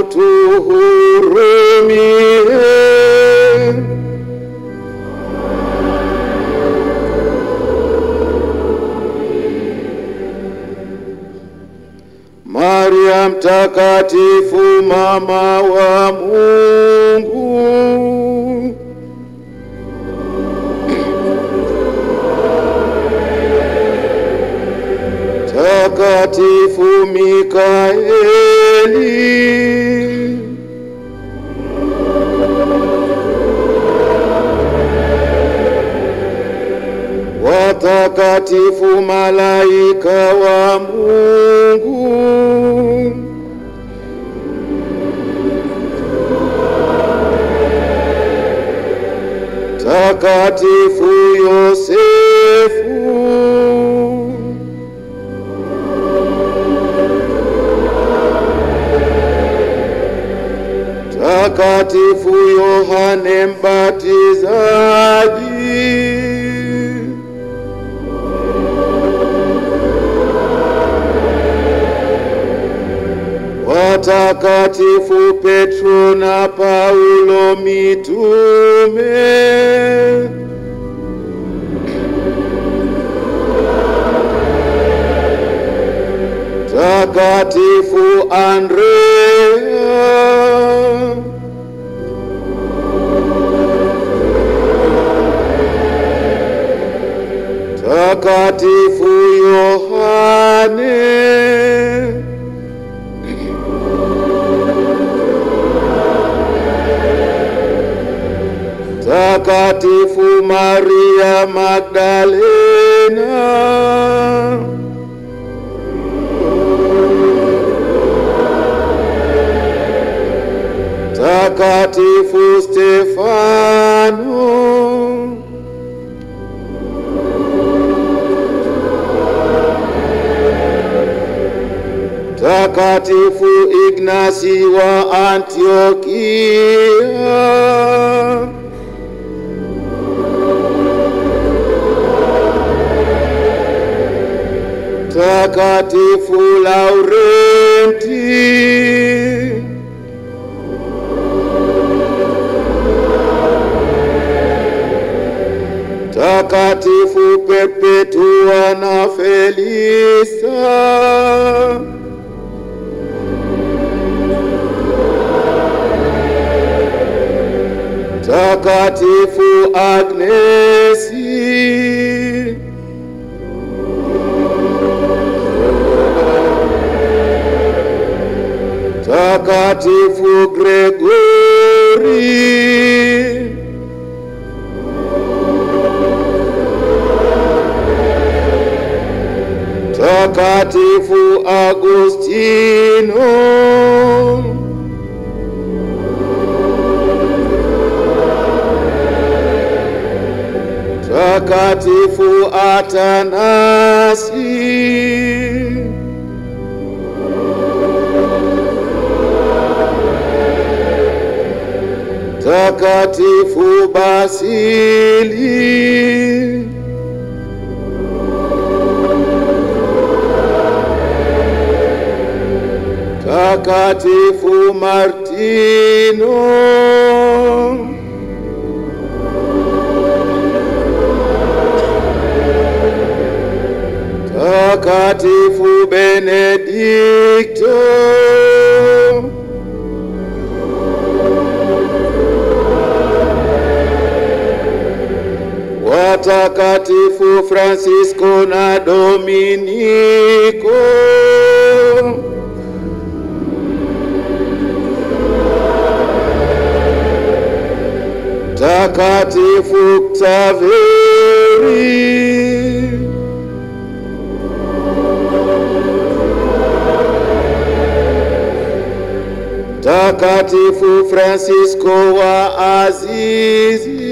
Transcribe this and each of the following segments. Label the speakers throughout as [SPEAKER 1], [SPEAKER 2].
[SPEAKER 1] utuhurumie. Maria mtakatifu mama wa Mungu, takatifu Mikaeli, watakatifu malaika wa Mungu, takatifu Yosefu, takatifu Yohane Mbatizaji, watakatifu Petro na Paulo mitume, takatifu Andrea, takatifu Yohane, takatifu Maria Magdalena, takatifu Stefano, takatifu Ignasi wa Antiokia, takatifu Laurenti, takatifu Perpetua na Felisa, takatifu Agnesi, takatifu Gregori, takatifu Agustino, takatifu Atanasi, takatifu Basili, takatifu Martino, takatifu Benedikto, watakatifu Francisco na Dominiko, takatifu Xaveri, takatifu Francisco wa Azizi,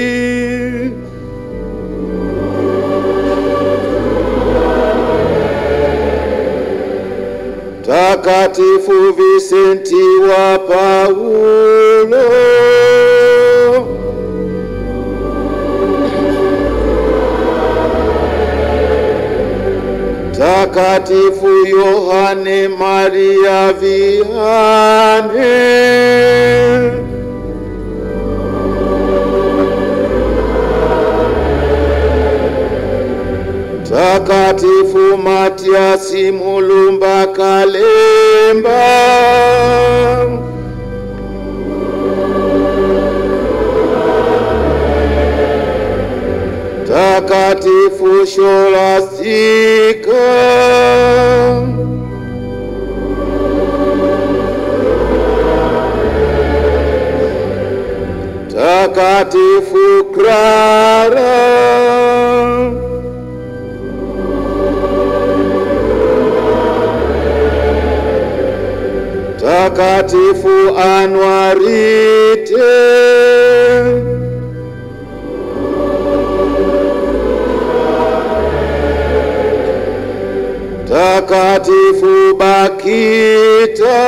[SPEAKER 1] takatifu Visenti wa Paulo, Mtakatifu Yohane Maria Vianney. Mtakatifu Matiasi Mulumba Kalemba. Mtakatifu Sholastika. Mtakatifu Clara. Mtakatifu Anwarite. Mtakatifu Bakita.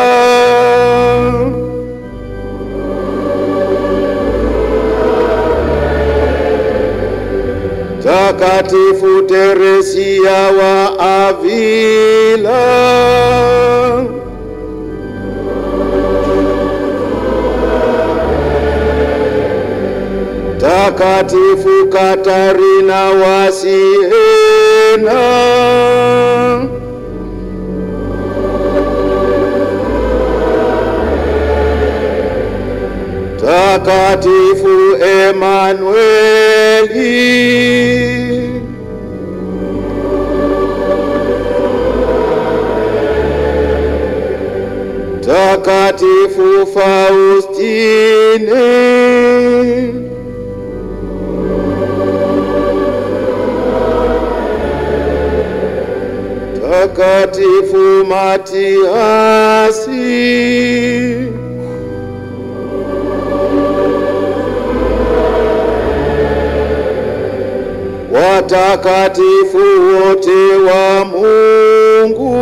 [SPEAKER 1] Mtakatifu Teresia wa Avila. Mtakatifu Katarina wa Siena. Mtakatifu Emanueli. Mtakatifu Faustine. Mtakatifu Matiasi. Watakatifu wote wa Mungu.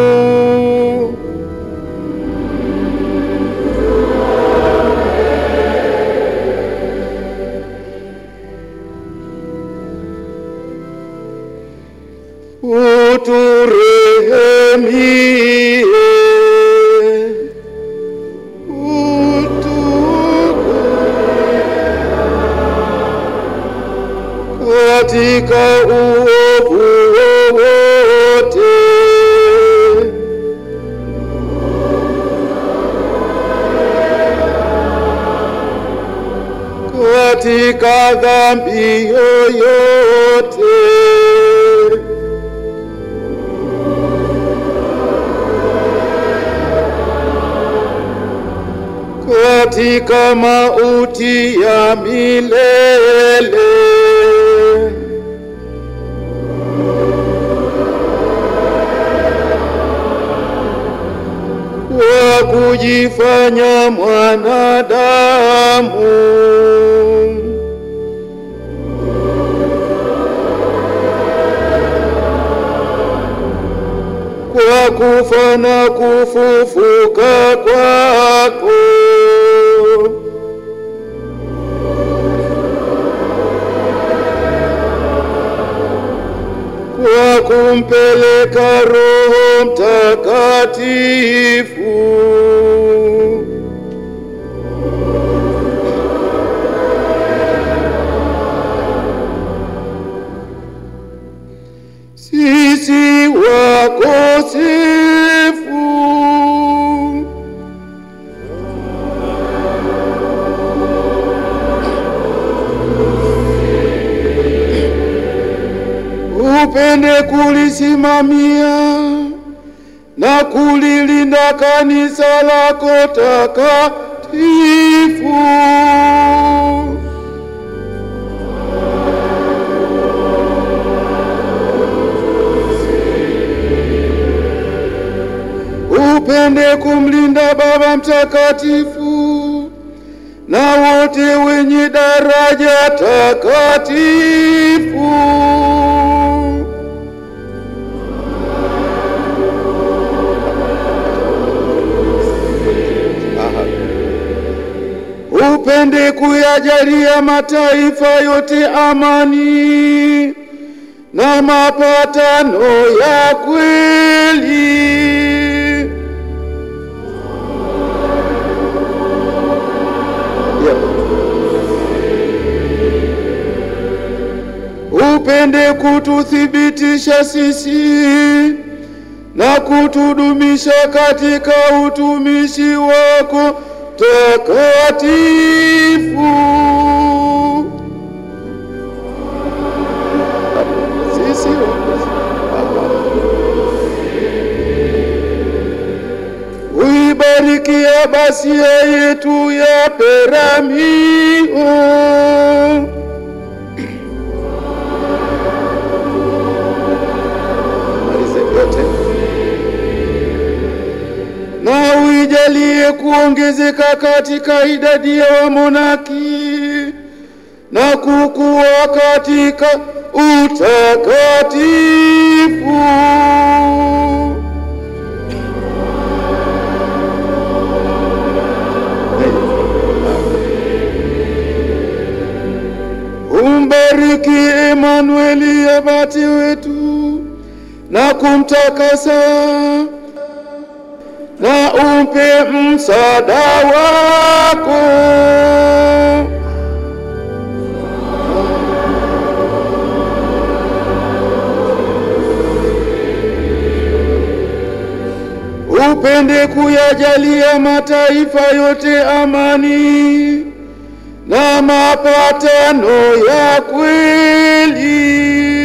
[SPEAKER 1] Uturehemie. Utu katika uovu wowote. Katika dhambi yoyote. Katika mauti ya milele. Kwa kujifanya mwanadamu. Kwa kufa na kufufuka kwako. Kwa kumpeleka Roho Mtakatifu. Sisi wakosefu. Upende kulisimamia na kulilinda kanisa lako takatifu. Upende kumlinda Baba Mtakatifu na wote wenye daraja takatifu. Aha. Upende kuyajalia mataifa yote amani na mapatano ya kweli. Yeah. Upende kututhibitisha sisi na kutudumisha katika utumishi wako takatifu. Sisi uibariki abasia yetu ya Peramio malize yote na uijalie kuongezeka katika idadi ya wamonaki na kukua katika utakatifu. Umbariki Emanueli abati wetu na kumtakasa na umpe msaada wako. Upende kuyajalia mataifa yote amani na mapatano ya kweli.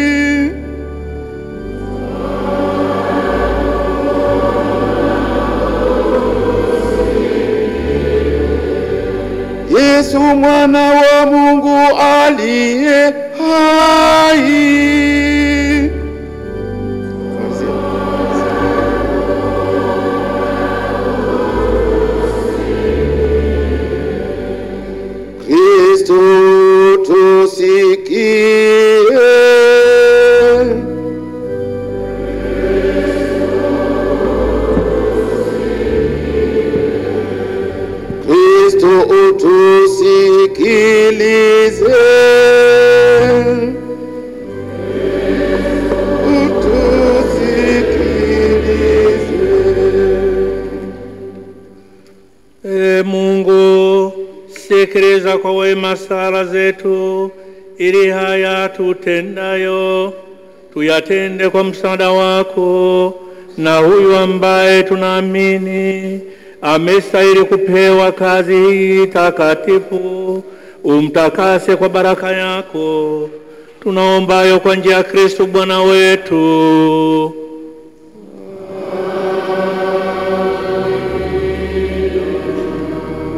[SPEAKER 1] Yesu mwana wa Mungu aliye hai. Kristo tusikie. Kristo utusikilize. Utusikilize.
[SPEAKER 2] E Mungu, sikiliza kwa wema sala zetu, ili haya tutendayo tuyatende kwa msaada wako, na huyu ambaye tunaamini amestahili kupewa kazi hii takatifu, umtakase kwa baraka yako, tunaombayo kwa njia ya Kristo Bwana wetu.